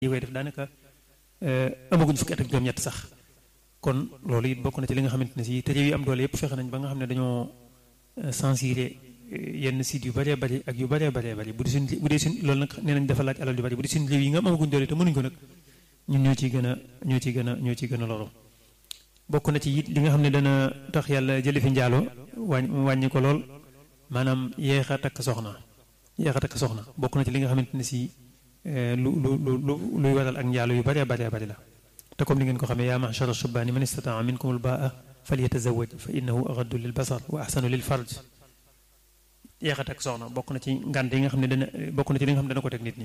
yi koy def daanaka amaguñ fukki at ak juróom-ñett sax kon loolu it bokk na ci li nga xamante ne si te réew yi am doole yëpp fexe nañ ba nga xam ne dañoo censuré yenn sites yu bëree bëri ak yu bëree bëree bëri bu dee suñ bu dee suñ loolu nag nee nañ dafa laaj alal yu bëri bu dee suñ réew yi nga am amaguñ doole te mënuñ ko nag ñun ñoo ciy gën a ñoo ciy gën a ñoo ciy gën a loru bokk na ci it li nga xam ne dana tax yàlla jële fi njaalo wàññ wàññi ko lool maanaam yeex a takk soxna yeex a takk soxna bokk na ci li nga xamante ne si lu lu lu lu luy waral ak njaalo yu bëree bëree bëri la te comme li ngeen ko xamee yaa ma'shara shubaani man istataa minkumul baa'a falyatazawwaj fa innahu aghaddu lil basar wa ahsanu lil farj yeex a takk soxna bokk na ci ngànt yi nga xam ne dana bokk na ci li nga xam ne dana ko teg nit ñi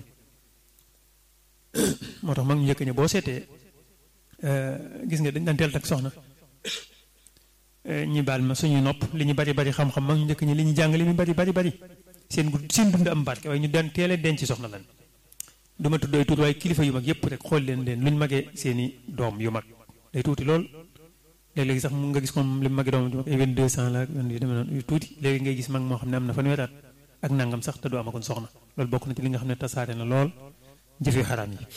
moo tax mag ñu njëkk ñi boo seetee gis nga dañ daan teel takk soxna ñi baal ma suñuy nopp li ñu bari bari xam-xam mag ñu njëkk ñi li ñu jàng li ñu bari bari bari seen gu seen dund am barke waaye ñu daan teel a denc soxna lan du ma tudd ay tuut waaye kilifa yu mag yëpp rek xool leen leen luñ magee seeni doom yu mag day tuuti lool léeg-léegi sax mu nga gis moom li mu magee doom yu mag ay vingt deux cent la ak yu demee noonu yu tuuti léegi ngay gis mag moo xam ne am na fanweeri at ak nangam sax te du amagoon soxna loolu bokk na ci li nga xam ne tasaare na lool jëfe xaraam yi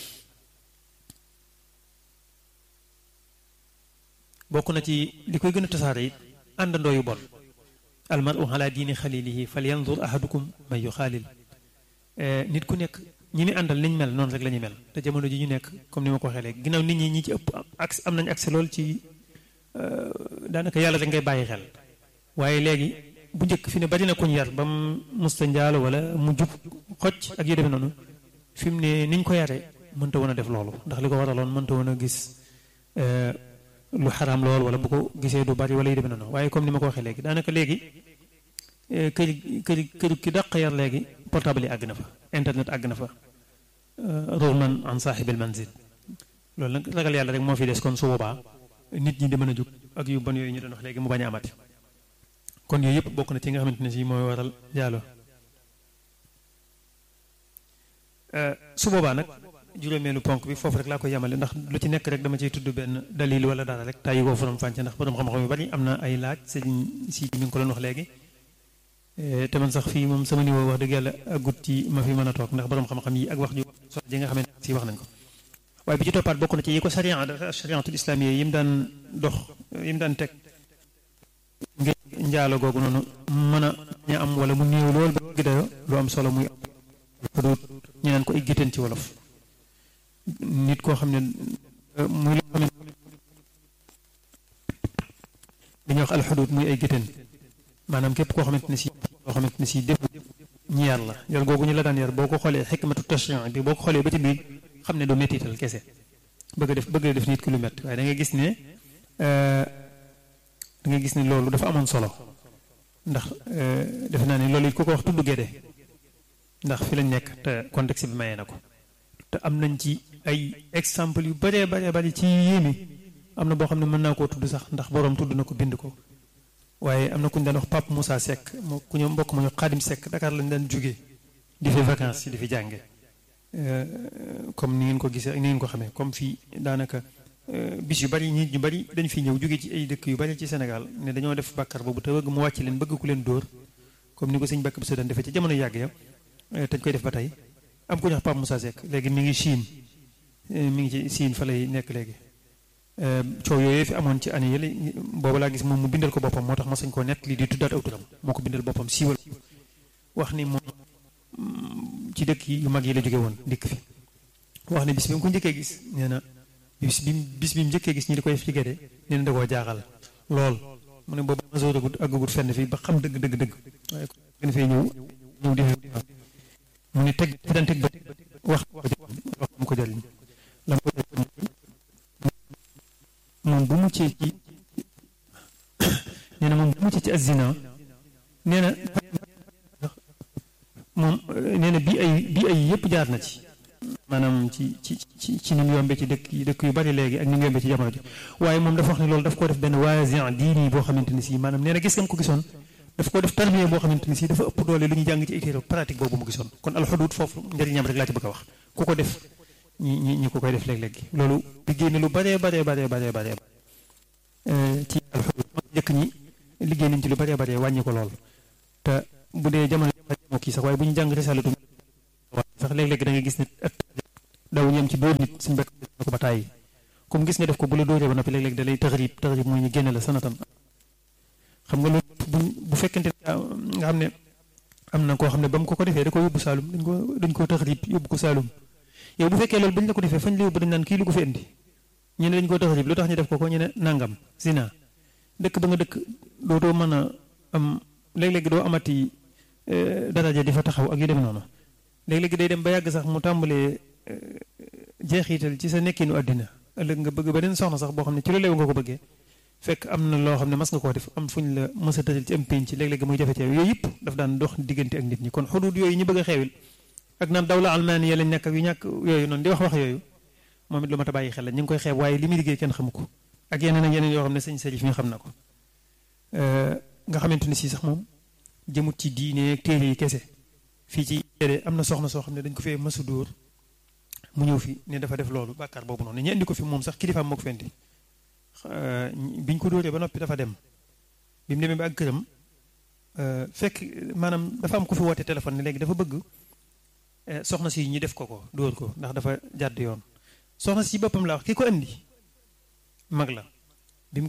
bokk na ci li koy gën a tasaare it àndandoo yu bon almaru ala diini xalilihi fal yandur ahadukum man yu xaalil nit ku nekk ñi mi àndal niñ mel noonu rek la ñu mel te jamono ji ñu nekk comme ni ma ko waxee léegi ginnaaw nit ñi ñi ci ëpp accès am nañ accès lool ci daanaka yàlla rek ngay bàyyi xel waaye léegi bu njëkk fi ne bari na kuñ yar ba mu musta njaalo wala mu jub xocc ak yu demee noonu fi mu ne niñ ko yaree mënta woon a def loolu ndax li ko waraloon mënta woon a gis lu xaraam lool wala bu ko gisee du bari wala yu demee noonu waaye comme ni ma ko waxee léegi daanaka léegi kër kër kër ki dàq yar léegi portable yi àgg na fa internet àgg na fa ruuman an saaxibil manzil loolu nag ragal yàlla rek moo fi des kon su boobaa nit ñi di mën a jóg ak yu bon yooyu ñu doon wax léegi mu bañ a amati kon yooyu yëpp bokk na ci nga xamante ne si mooy waral jaalo su boobaa nag juróomeelu ponk bi foofu rek laa koy yemale ndax lu ci nekk rek dama ciy tudd benn dalil wala dara rek tàyyi koo faram fànce ndax borom xam-xam yu bari am na ay laaj sëñ si mi ngi ko doon wax léegi te man sax fii moom sama niveau wax dëgg yàlla agut ci ma fi mën a toog ndax borom xam-xam yi ak wax ju so ji nga xamante si wax nañ ko waaye bi ci toppaat bokk na ci yi ko sharia shariatul islamiyya yi mu daan dox yi mu daan teg ngir njaalo googu noonu mën a ñu am wala mu néew lool ba gi dayo lu am solo muy xuduut ñu naan ko ay gétteen ci wolof nit koo xam ne muy loo xam ne dañuy wax alxuduut muy ay gétteen maanaam képp koo xamante ne si koo xamante ne si def ñi yar la yar googu ñu la daan yar boo ko xoolee xikmatu tashri'i bi boo ko xoolee ba ci biir xam ne doo mettital kese bëgg def bëgg def nit ki lu métti waaye da ngay gis ne da ngay gis ne loolu dafa amoon solo ndax defe naa ne loolu it ku ko wax tudd géde ndax fi lañ nekk te contexte bi mayee na ko te am nañ ci ay exemple yu bëree bëree bëri ci yéeme am na boo xam ne mën naa koo tudd sax ndax boroom tudd na ko bind ko waaye am na ku ñu daan wax Pape Moussa Seck moo ku ñu mbokk ma ñu Xaadim Seck Dakar lañ daan jógee di fi vacances di fi jànge comme ni ngeen ko gisee ak ni ngeen ko xamee comme fii daanaka bis yu bari nit ñu bari dañ fi ñëw jóge ci ay dëkk yu bari ci Sénégal ne dañoo def bàkkar boobu te bëgg mu wàcc leen bëgg ku leen dóor comme ni ko sëñ Bakk bi daan defee ci jamono yàgg ya te ñu koy def ba tey am ku ñu wax Pape Moussa Seck léegi mi ngi Chine mi ngi ci Chine fa lay nekk léegi coow yooyu fi amoon ci année yële boobu laa gis moom mu bindal ko boppam moo tax ma sañ koo nett lii di tuddaat aw turam moo ko bindal boppam siiwal wax ni moom ci dëkk yi yu mag yi la jóge woon dikk fi wax ne bis bi mu ko njëkkee gis nee na bis bi bis bi mu njëkkee gis ñi di koy def ci gede nee na da koo jaaxal lool mu ne boobu masoor agut aggagut fenn fii ba xam dëgg dëgg dëgg waaye gën fee ñëw ñëw di mu ne teg fi daan teg ba wax wax mu ko jëriñ la mu ko jëriñ moom bu muccee ci nee na moom bu muccee ci azina nee na moom nee na bii ay bii ay yëpp jaar na ci maanaam ci ci ci ci ni mu yombee ci dëkk yi dëkk yu bari léegi ak ni mu yombee ci jamono ji waaye moom dafa wax ne loolu daf koo def benn waasin diini boo xamante ni si maanaam nee na gis nga ko gisoon daf koo def tarbiya boo xamante ni si dafa ëpp doole lu ñu jàng ci ay téere pratique boobu mu gisoon kon alxudud foofu njëriñam rek laa ci bëgg a wax ku ko def ñi ñi ñi ko koy def léeg-léeg loolu liggéey na lu baree baree baree baree baree ci alxudud njëkk ñi liggéey nañ ci lu baree baree wàññi ko lool te bu dee jamono moo kii sax waaye bu ñu jàng risalatu sax léeg-léeg da nga gis ne daw yem ci dóor nit suñu bekk na ko ba tàyyi comme gis nga def ko bu la dóoree ba noppi léeg-léeg da lay taxarib taxarib mooy ñu génne la sanatan xam nga loolu bu bu fekkente nga xam ne am na koo xam ne ba mu ko ko defee da ko yóbbu Saalum dañ ko dañ koo taxarib yóbbu ko Saalum yow bu fekkee loolu bañ la ko defee fañ la yóbbu dañ naan kii lu ko fi indi ñu ne dañ koo taxarib lu tax ñu def ko ko ñu ne nangam zina dëkk ba nga dëkk dootoo mën a am léeg-léeg doo amati daraja di fa taxaw ak yu dem noonu léeg-léeg day dem ba yàgg sax mu tàmbalee jeexital ci sa nekkinu àddina ëllëg nga bëgg beneen soxna sax boo xam ne ci lu leew nga ko bëggee fekk am na loo xam ne mas nga koo def am fuñ la mës a tëral ci am pénc léeg-léeg muy jafe ci yooyu yëpp daf daan dox diggante ak nit ñi kon xuduud yooyu ñu bëgg a xeewil ak naan dawla almaaniya lañ nekk ak yu ñàkk yooyu noonu di wax wax yooyu moom it lu ma ta bàyyi xel la ñu ngi koy xeeb waaye li muy liggéey kenn xamu ko ak yeneen ak yeneen yoo xam ne sëñ Salif mi xam na ko nga xamante ne si sax moom jëmut ci diine ak téere yi kese fii ci téere am na soxna soo xam ne dañ ko fee mësu dóor mu ñëw fi ne dafa def loolu bàkkaar boobu noonu ñu indi ko fi moom sax kilifaam moo ko fendi biñ ko dóoree ba noppi dafa dem bi mu demee ba ak këram fekk maanaam dafa am ku fi woote téléphone ne léegi dafa bëgg soxna si ñu def ko ko dóor ko ndax dafa jàdd yoon soxna si boppam la wax ki ko indi mag la